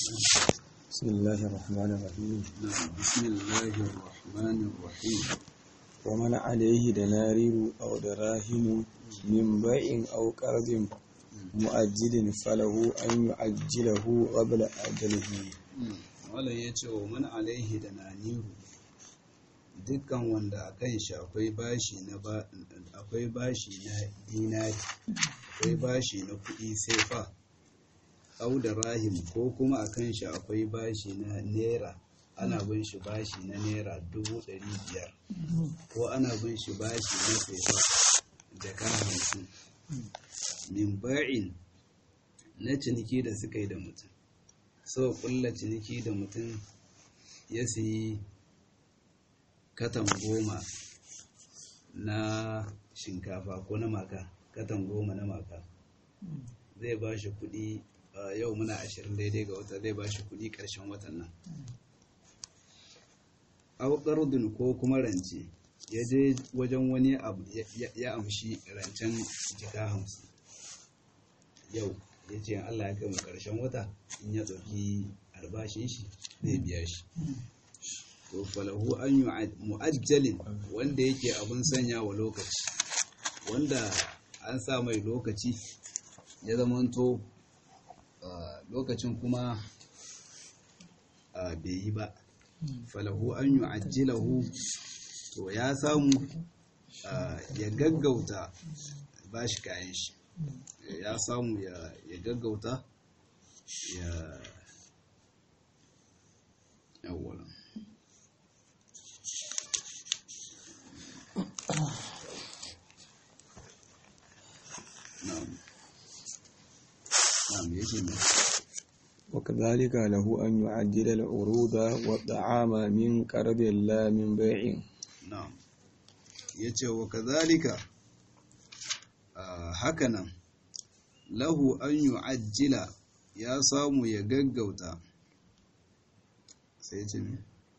بسم الله الرحمن الرحيم نعم بسم الله الرحمن الرحيم ومن عليه دنارير أو دراهم من بيع أو قرض مؤجل فله أن يعجله قبل أجله wala ya ce wa man alaihi da naniru dukkan wanda a kan shi akwai bashi na ba akwai bashi na dinari akwai bashi na kuɗi sai fa au da rahim ko kuma a kan shi akwai bashi na naira ana bin shi bashi na naira dubu ɗari biyar ko ana bin shi bashi na sefa jaka hamsin min ba'in na ciniki da suka yi da mutum so kulla ciniki da mutum ya siyi katan goma na shinkafa ko na maka katan goma na maka zai ba shi kudi yau muna ashirin daidai ga wata zai ba shi kudi karshen watan nan auƙardun ko kuma rance ya je wajen wani abu ya amshi rancen jika hamsin yau ya ce Allah ya kai mu ƙarshen wata in ya ɗauki albashin shi zai biya shi to falahu an yi mu'ajjalin wanda yake abin sanya wa lokaci wanda an sa mai lokaci ya zamanto lokacin kuma bai yi ba falahu an yi ajjilahu to ya samu ya gaggauta ba shi kayan shi ya samu ya gaggauta ya yawon وكذلك له أن يعجل العروض والطعام من قرض لا من بيع na'am yace wa kadhalika hakanan lahu an yu'ajjila ya samu ya gaggauta sai ce me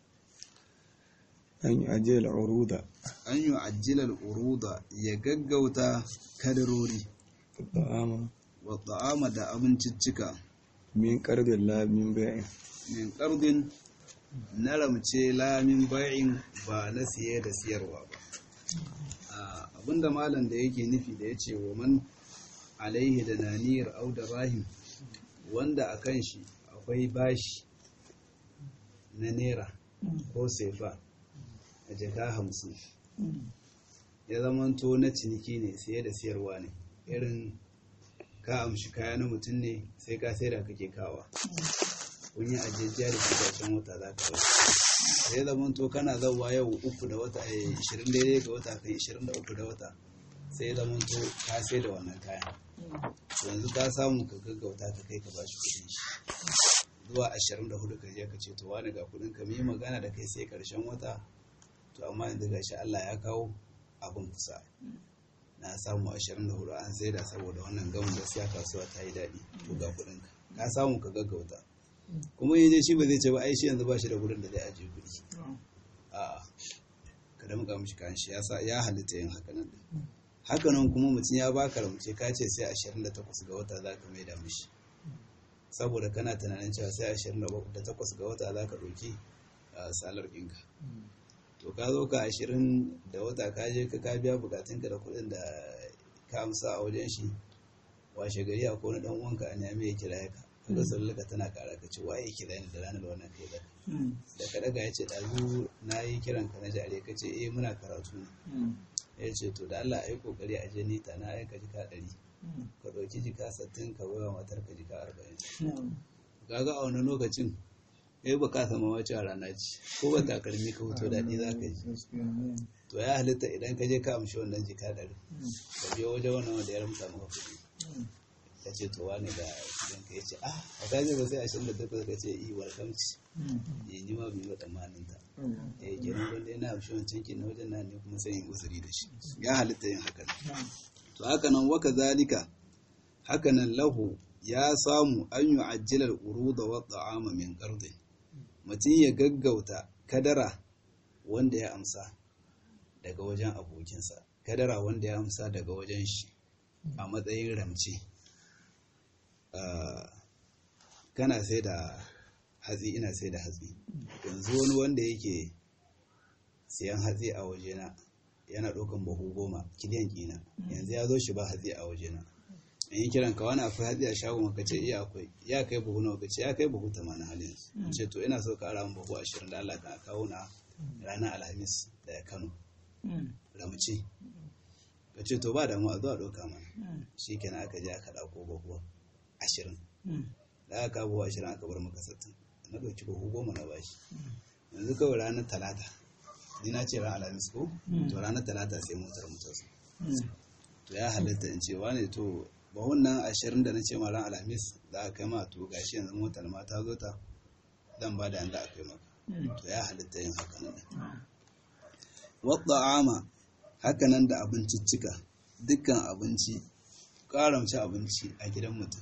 أن يعجل العروض an yu'ajjila al-uruda ya gaggauta kadarori والطعام wa ta'ama da abinciccika من قرض لا من بيع min qardin na ramce lamin bai'in ba na siye da siyarwa ba abinda malam da yake nufi da ya ce wa man alaihi da naniyar au da rahim wanda a kan shi akwai bashi na naira ko sefa a jaka hamsin ya zamanto na ciniki ne siye da siyarwa ne irin ka amshi kaya na mutum ne sai ka sai da kake kawa kun yi ajiyajiya da kudacen wata za ka rasa sai zaman to kana zauwa yau uku da wata a ishirin daidai ga wata kai ishirin da uku da wata sai zaman to ka sai da wannan kayan yanzu ka samu ka gaggauta ka kai ka bashi kudin shi zuwa ashirin da hudu ka je ka ce to wani ga kudin ka yi magana da kai sai karshen wata to amma yanzu gashi Allah ya kawo abin kusa na samu ashirin da hudu an sai da saboda wannan gamin gaskiya kasuwa ta yi daɗi to ga kudin ka ka samu ka gaggauta kuma yin je shi ba zai ce ba ai shi yanzu ba shi da gurin da zai ajiye kuɗi a ka damƙa mishi kan shi ya halitta yin haka nan haka nan kuma mutum ya baka ramce ka ce sai 28 ga wata za ka maida mishi saboda kana tunanin cewa sai 28 ga wata za ka ɗauki salar ɗinka to ka zo ka 20 da wata ka je ka ka biya bukatunka da kuɗin da ka amsa a wajen shi washe gari a kone ɗan uwanka a nemi ya kira ka kaga sallaka tana kara ka ce waye kira ni da ranar wannan kai da da ka daga ya ce ɗazu na yi kiran ka na jare ka ce eh muna karatu ne ya ce to da Allah ai kokari a je nita na aika jika ɗari ka ɗauki jika sattin ka baiwa matar ka jika arba'in kaga a wani lokacin kai ba ka sama wace a rana ce ko ba takalmi ka hoto daɗi za ka ji to ya halitta idan ka je ka amshi wannan jika ɗari ka biyo wajen wannan wanda ya ramta maka kuɗi ka ce to wani da idan ka ce ah a kaje ba sai ashirin da takwas ka ce i welkamci ya ni ma bi wa tsammanin ta ya yi kenan wanda yana amshi wancan ke na wajen na ne kuma sai yin usuri da shi ya halitta yin haka to haka nan waka zalika haka nan lahu ya samu an yi ajjilar uruda wa ta'ama min qardin mutum ya gaggauta kadara wanda ya amsa daga wajen abokinsa kadara wanda ya amsa daga wajen shi a matsayin ramce kana sai da hatsi ina sai da hatsi yanzu wani wanda yake siyan hatsi a wajena yana ɗaukan buhu goma kiliyan kina yanzu ya zo shi ba hatsi a wajena in yi kiran ka wani akwai hatsi a shagon ka ce iya akwai ya kai buhu nawa ka ce ya kai buhu tamanin halin su ce to ina so ka ara min buhu ashirin da Allah ka kawo na ranar alhamis daga kano ramce ka ce to ba damu a zuwa ɗauka mana shi kenan aka je aka ɗauko buhu ashirin da aka kawo buhu ashirin aka bar maka sattin na ɗauki buhu goma na bashi yanzu kawai ranar talata ni na ce ran alhamis ko to ranar talata sai motar mu ta zo to ya halatta in ce wane to bahun nan ashirin da na ce ma ran alhamis za a kai ma to gashi yanzu motar ma ta zo ta zan ba da yanda a kai maka to ya halatta yin haka nan wadda ama haka nan da abinciccika dukkan abinci karamci abinci a gidan mutum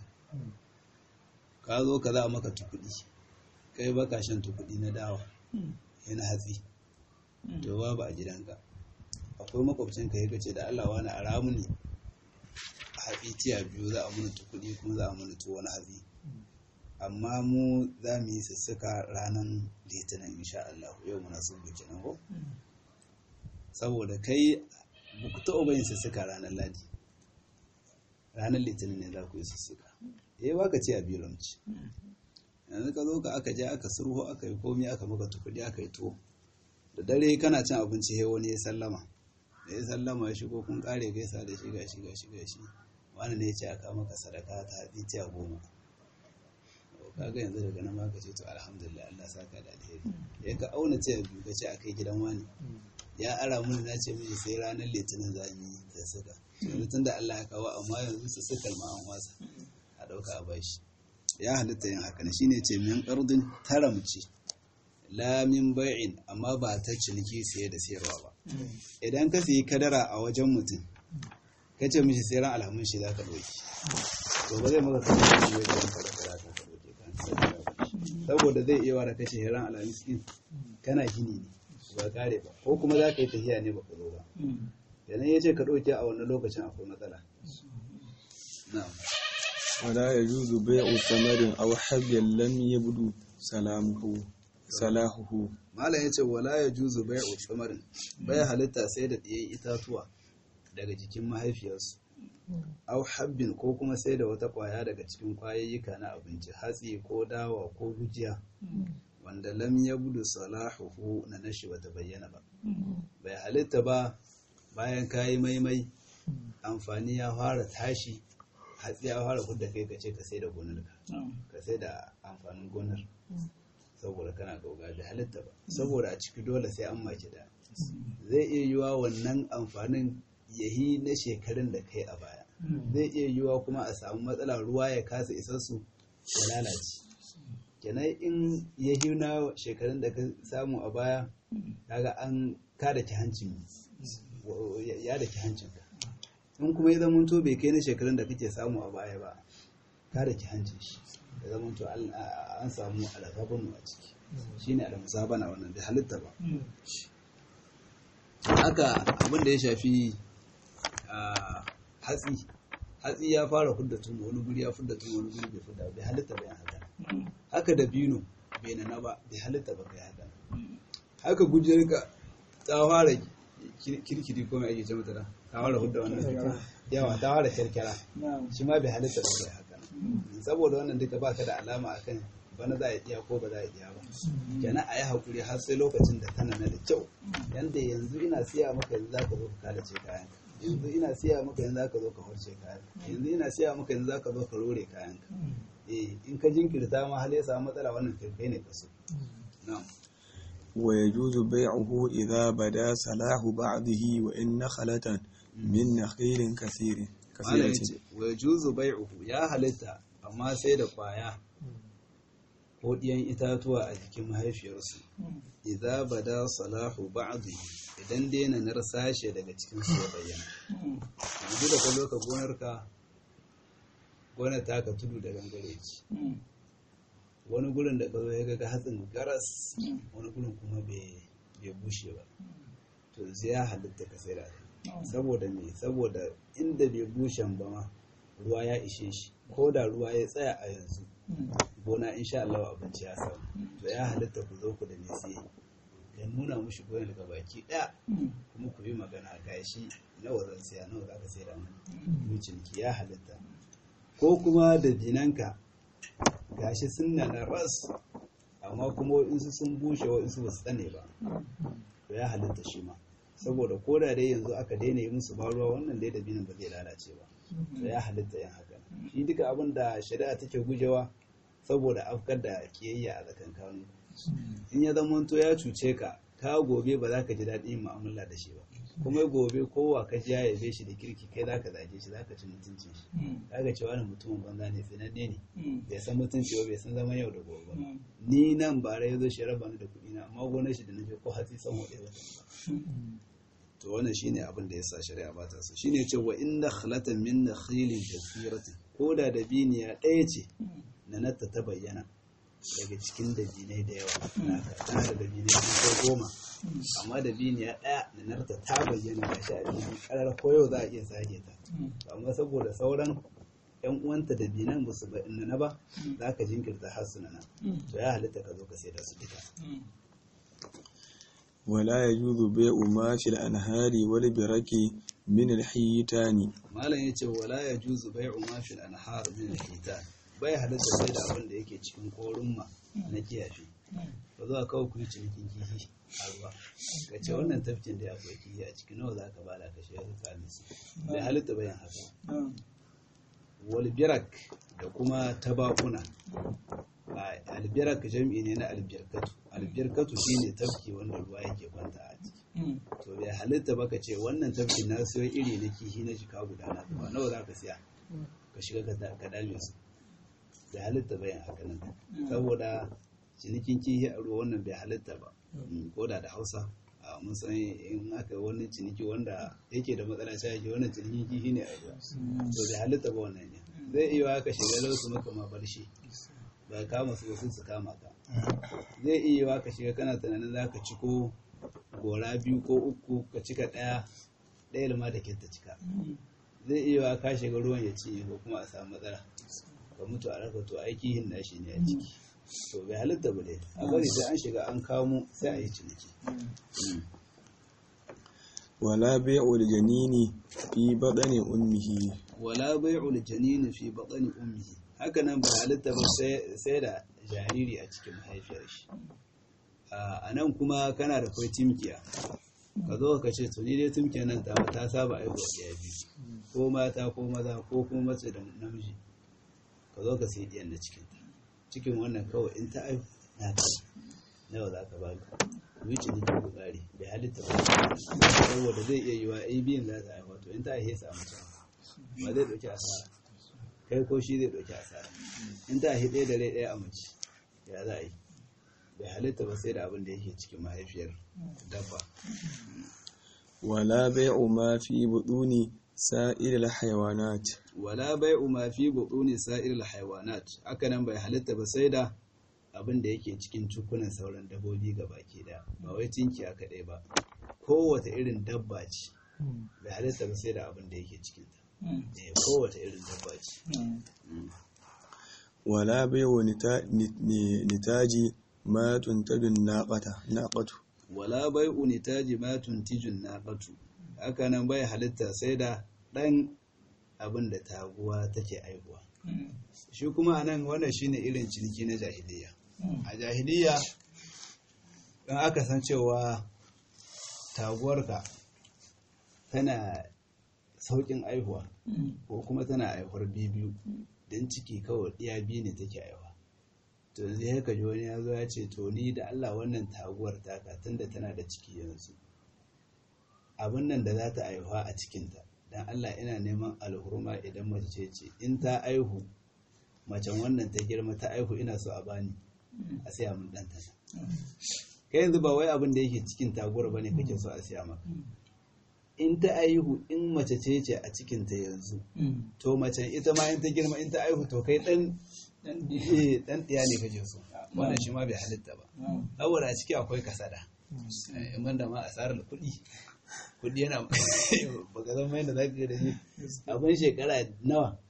ka zo ka za a maka tukudi kai baka shan tukudi na dawa yana hatsi to babu a gidanka akwai makwabcinka ya ce da Allah wani a ramu ne a hatsi tiya biyu za a muni tukudi kuma za a muni tuwo na hatsi amma mu za mu yi sussuka ranar litinin insha Allah yau muna sun buki nan ko saboda kai ba ku taɓa yin sussuka ranar ladi ranar litinin ne za ku yi sussuka eh ba ka ce a bilanci yanzu ka zo ka aka je aka surho aka yi komi aka maka tukudi aka yi tuwo da dare kana cin abinci he wani ya sallama da ya sallama ya shigo kun kare gaisa da shi gashi gashi gashi wani ne ya ce aka maka sadaka ta hatsi tiya goma kaga yanzu daga nan ma ka ce to alhamdulillah Allah saka da alheri ya ka auna tiya biyu ka ce akai gidan wani ya ara mun na ce miji sai ranar litinin za mu yi da suka yanzu tunda Allah ya kawo amma yanzu su suka ma an wasa a dauka a bashi ya halitta yin haka ne shine ce min qardin taramci lamin bai'in amma ba ta ciniki siye da siyarwa ba idan ka siyi kadara a wajen mutum ka ce mishi sai ran alhamin shi za ka ɗauki to ba zai maka kashe shi wajen kada kada ka ɗauke kan saboda zai iya wara kashe ran alhamis din kana gini ne ba kare ba ko kuma za ka yi tafiya ne ba ka zo ba idan ya ce ka ɗauke a wannan lokacin akwai matsala na'am ولا يجوز بيع ثمر أو حب لم يبدو سلامه صلاحه malam ya ce wala ya juzu bai utsamarin bai halitta sai da ɗiyan itatuwa daga jikin mahaifiyarsu au habbin ko kuma sai da wata ƙwaya daga cikin ƙwayayyuka na abinci hatsi ko dawa ko gujiya wanda lam ya budu salahuhu na nashi bata bayyana ba bai halitta ba bayan kayi maimai amfani ya fara tashi hatsi ya fara hudda kai ka ce ka sai da gonarka ka sai da amfanin gonar saboda kana gauga da halitta ba saboda a ciki dole sai an maki da zai iya yiwa wannan amfanin yahi na shekarun da kai a baya zai iya yiwa kuma a samu matsala ruwa ya kasa isassu ya lalace kenan in yahi na shekarun da ka samu a baya kaga an kada ki hancin ya da ki hancin ka in kuma ya zama to bai kai na shekarun da kake samu a baya ba kada ki hancin shi da zama to an samu algabanu a ciki shine almusabana wannan bai halitta ba haka abin da ya shafi hatsi hatsi ya fara fudda tun wani guri ya fudda tun wani guri bai fudda bai halitta bai haka haka da bino bai nana ba bai halitta ba kai haka haka gujiyarka ta fara kirkiri ko mai ake ce mata da ta fara fudda wannan yawa ta fara kyarkyara shi ma bai halitta ba kai haka saboda wannan duka baka da alama akan bana za a iya ko ba za a iya ba kenan a yi haƙuri har sai lokacin da tana na da kyau yanda yanzu ina siya maka yanzu zaka zo ka kalace kayan yanzu ina siya maka yanzu zaka zo ka horce kayan yanzu ina siya maka yanzu zaka zo ka rore kayan ka eh in ka jinkirta ma hal ya samu matsala wannan kai ne kaso na'am ويجوز بيعه إذا بدا صلاح بعضه وإن نخلة من نخيل كثير Malam ya ce, wa juzu bai'uhu ya halitta amma sai da kwaya ko ɗiyan itatuwa a jikin mahaifiyarsu. Idza bada salahu ba'dhi idan daina nar sashe daga cikin su ya bayyana. Yanzu da kwallo ka gonarka gonar ta ka tudu da gangare ki. Wani gurin da ka zo ya ga hatsin garas, wani gurin kuma bai bushe ba. To zai ya halitta ka sai da saboda me saboda inda bai bushen ba ma ruwa ya ishe shi ko da ruwa ya tsaya a yanzu gona insha Allah abinci ya samu to ya halitta ku zo ku da mai siye ya nuna mushi goyon daga baki ɗaya kuma ku yi magana ga shi nawa zan siya nawa za ka sai da mu ciniki ya halitta ko kuma da dinanka gashi sun na na ras amma kuma waɗansu sun bushe waɗansu ba su tsane ba to ya halitta shi ma saboda ko da dai yanzu aka daina yi musu ba ruwa wannan dai dabinin ba zai lalace ba to ya halitta yin haka shi duka abin da shari'a take gujewa saboda afkar da kiyayya a tsakankanin in ya zama to ya cuce ka ka gobe ba za ka ji daɗin yin mu'amala da shi ba kuma gobe kowa ka ji ya yabe shi da kirki kai za ka zage shi za ka ci mutuncin shi kaga cewa wani mutumin banza ne tsinanne ne bai san mutunci ba bai san zaman yau da gobe ba ni nan bara ya zo shi raba ni da kuɗi na amma gonar shi da na ko hatsi san waɗe ba to wannan shine abin da yasa shari'a ba ta so shine ce wa inna khalatan min nakhilin kathiratin ko da dabiniya ɗaya ce na natta ta bayyana daga cikin dabinai da yawa na tana da dabinai sun kai goma amma dabiniya ɗaya na narta ta bayyana ga shi a cikin ƙarar koyo za a iya sake ta amma saboda sauran yan uwanta da binan ba su na ba za ka jinkirta har su nan to ya halitta ka zo ka sai da su duka ولا يجوز بيع ما في الأنهار والبرك من الحيتان malam yace wala yajuzu bai'u ma fil anhar min al-hitan bai halatta sai da abin da yake cikin korumma na kiyafi ba za ka ku yi cinikin kihi a ruwa ka ce wannan tafkin da akwai kihi a ciki nawa za ka bada ka shiga ka kalisi bai halitta bayan haka wal birak da kuma tabakuna albirak jam'i ne na albirkatu albirkatu shine tafki wanda ruwa yake kwanta a ciki to bai halitta ba ka ce wannan tafki na siyo iri na kihi na shika guda na ba nawa za ka siya ka shiga ka dame su bai halitta bayan haka nan saboda cinikin kihi a ruwa wannan bai halitta ba ko da da hausa mun san in aka wani ciniki wanda yake da matsala sai yake wannan cinikin kihi ne a ruwa to bai halitta ba wannan ne zai iya haka shiga lausu maka ma barshi ba kama su wasu su kama ka zai iya wa ka shiga kana tunanin za ka ciko gora biyu ko uku ka cika ɗaya ɗaya lima da ta cika zai iya wa ka shiga ruwan ya cinye ko kuma a samu matsala ka mutu a raka to aiki yin nashi ne a ciki to bai halitta ba dai a bari sai an shiga an kamo sai a yi ciniki ولا بيع الجنين في بطن أمه wala bai'ul janini fi batni ummihi haka nan ba halitta ba sai da jariri a cikin mahaifiyar shi a nan kuma kana da kwai timkiya ka zo ka ce to ni dai timkiya nan ta ta saba aiwa ɗaya biyu ko mata ko maza ko kuma mace da namiji ka zo ka sai diyan da cikin ta cikin wannan kawai in ta aihu na ta nawa za ka baka wuce ni ku tsari bai halitta ba saboda zai iya yiwa ai biyan za ta aiwa to in ta aihe samu ta ba zai ɗauki asara kai ko shi zai ɗauki asara in ta hi ɗaya da rai ɗaya a mace ya za a yi bai halitta ba sai da abin da yake cikin mahaifiyar dabba ولا بيع ما في بطون سائر الحيوانات wala bai'u ma fi butuni sa'iril haywanat haka nan bai halitta ba sai da abin da yake cikin cikunan sauran dabbobi ga baki da ba wai tinkiya kaɗai ba kowace irin dabba ce bai halitta ba sai da abin da yake cikin ta eh kowace irin dabba ce ولا بيع نتا- ن- نتاج ما تنتج الناقة ناقة wala bai'u nitaji ma tuntijun naqatu haka nan bai halitta sai da ɗan abin da taguwa take aihuwa shi kuma anan wannan shine irin ciniki na jahiliya a jahiliya don aka san cewa taguwarka tana sauƙin aihuwa ko kuma tana aihuwar biyu don ciki kawai ɗiya biyu ne take aihuwa to yanzu ya kaji wani ya zo ya ce to ni da Allah wannan taguwar taka tunda tana da ciki yanzu abin nan da za ta aihuwa a cikinta dan Allah ina neman alhurma idan mace ce ce in ta aihu macen wannan ta girma ta aihu ina so a bani a siya min dan ta kai yanzu ba wai abin da yake cikin taguwar bane kake so a siya maka in ta aihu in mace ce ce a cikin ta yanzu to macen ita ma in ta girma in ta aihu to kai dan eh dan ɗiya ne kake so wannan shi ma bai halitta ba saboda a ciki akwai kasada in banda ma asarar kuɗi kuɗi yana baka zan mai da za ka da shi abin shekara nawa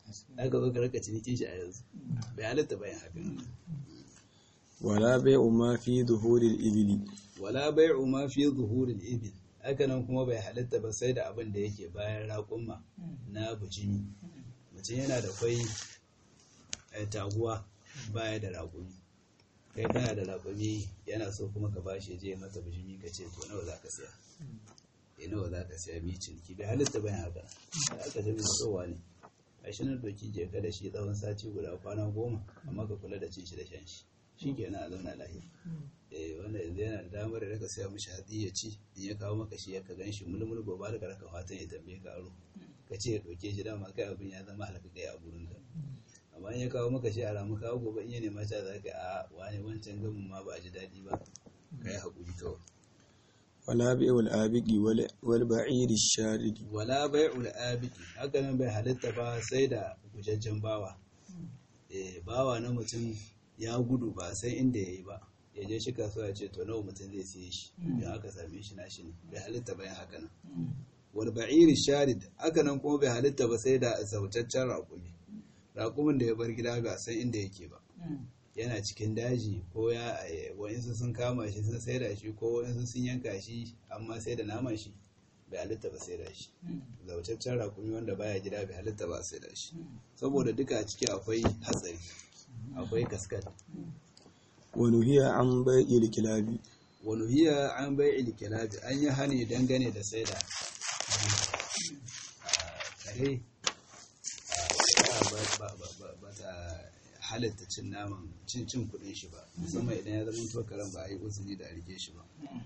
aka zo ka raka cinikin shi a yanzu bai halitta bayan hakan wala bai'u ma fi zuhuril ibili wala bai'u ma fi zuhuril ibil haka nan kuma bai halitta ba sai da abin da yake bayan raƙumma na bujimi mutum yana da kwai taguwa baya da raƙumi kai kana da raƙumi yana so kuma ka bashi je mata bujimi ka ce to nawa za ka siya eh nawa za ka siya mi ciniki bai halitta bayan haka da aka tafi tsowa ne a shi nan doki je ka da shi tsawon sati guda kwana goma amma ka kula da cin shi da shan shi shi kenan a zauna lahiya eh wanda yanzu yana da damar da raka siya mishi hatsi ya ci in ya kawo maka shi ya ka gan shi mulmul gobe da ka raka fatan ya tambaye ka aro ka ce ya ɗauke shi dama kai abin ya zama halaka kai a gurin ka amma in ya kawo maka shi a ramu kawo gobe in ya nema ta za ka a wani wancan gamin ma ba a ji daɗi ba ka yi haƙuri kawai wala bai'ul abiki wal ba'iri sharidi wala bai'ul abiki haka nan bai halitta ba sai da gujajjen bawa eh bawa na mutum ya gudu ba sai inda ya yi ba ya je shi kasuwa ce to nawa mutum zai siye shi idan aka same shi nashi ne bai halitta bayan haka nan wal ba'iri sharid haka nan kuma bai halitta ba sai da zautaccen raƙumi raƙumin da ya bar gida ba san inda yake ba yana cikin daji ko ya wa'insu sun kama shi sun saida shi ko wa'insu sun yanka shi amma sai da naman shi bai halitta ba sai da shi zautaccen raƙumi wanda baya gida bai halitta ba sai da shi saboda duka a ciki akwai hatsari akwai kaskat wani hiya an bai'il kilabi wani hiya an bai'il kilabi an yi hani dangane da sai da kare ba ta halatta cin naman cin cin kudin shi ba musamman idan ya zama to karen ba a yi uzuri da a rike shi ba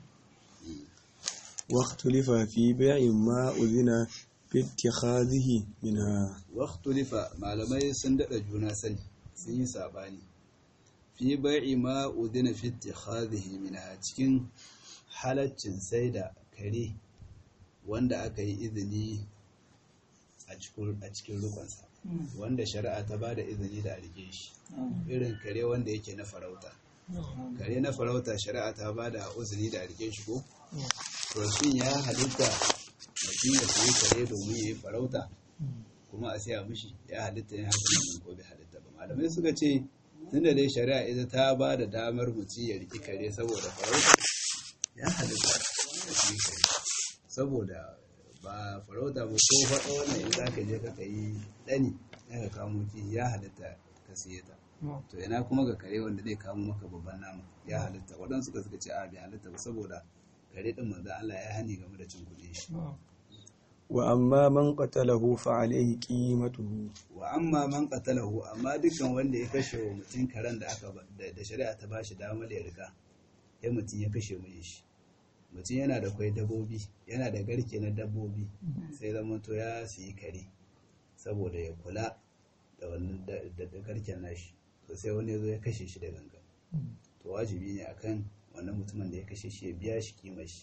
واختلف في بيع ما أذن في اتخاذه منها واختلف malamai sun dada juna sani sun yi sabani fi bai'i ma udina fi ittikhadhihi minha cikin halaccin sai da kare wanda aka yi izini a cikin rukunsa wanda shari'a ta ba da izini da a rike shi irin kare wanda yake na farauta kare na farauta shari'a ta ba da uzuri da a rike shi ko to shin ya halitta mutum ya sayi kare domin ya yi farauta kuma a siya mishi ya halitta ya halitta ko bai halitta ba malamai suka ce tunda dai shari'a ita ta ba da damar mutum ya riki kare saboda farauta ya halitta ya sayi kare saboda ba farauta ba ko faɗa wannan in za ka je ka yi ɗani ya ka kamo ki ya halitta ka siye ta to ina kuma ga kare wanda zai kamo maka babban nama ya halitta waɗansu ka suka ce a bai halitta ba saboda kare ɗin manzo Allah ya hani game da cin kuɗin shi wa amma man qatalahu fa alayhi qimatuhu wa amma man qatalahu amma dukkan wanda ya kashe wa mutum karen da aka da shari'a ta bashi damar ya riga ya mutum ya kashe mai shi mutum yana da kwai dabbobi yana da garke na dabbobi sai zama to ya siyi kare saboda ya kula da wannan da garken nashi to sai wani ya zo ya kashe shi da gangan to wajibi ne akan wannan mutumin da ya kashe shi ya biya shi kima shi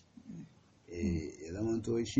ya zama to shi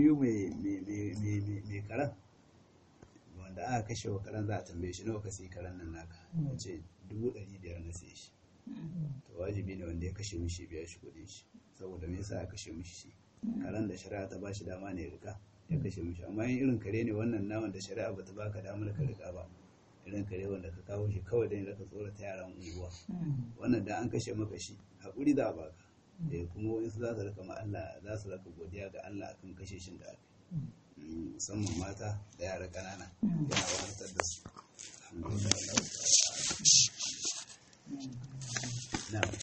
mai karan wanda aka kashe wa karan za a tambaye shi nawa ka siyi karan nan naka ya ce dubu ɗari biyar na siye shi to wajibi ne wanda ya kashe mishi biya shi kuɗin shi saboda me yasa ya kashe mishi shi karan da shari'a ta bashi dama ne ya rika ya kashe mishi amma yin irin kare ne wannan naman da shari'a bata baka damar ka rika ba irin kare wanda ka kawo shi kawai dan ka tsorata yaran unguwa wannan da an kashe maka shi hakuri za a baka eh kuma wasu za su rika ma Allah za su rika godiya ga Allah akan kashe shin da aka musamman mata da yara ƙanana yana wahantar da su alhamdulillah